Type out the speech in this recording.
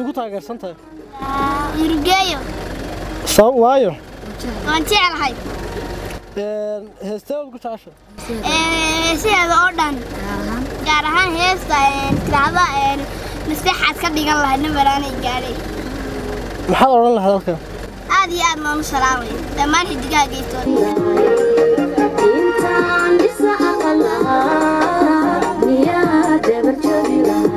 igu taageersan tahay murugeeyo sabab waayo waan jeclahay heestee waad ku jecesha sideeda oo dhan gaar ahaan heesta tiraahda maskaxaad ka dhigan lahayd nabaraanay gaadhay maxaad odhan lahayd halkan aad iyo aad maan u salaamay dhammaan xidigaha geestood intaan dhisa aqal lahaa miyaa dabar joogi lahaa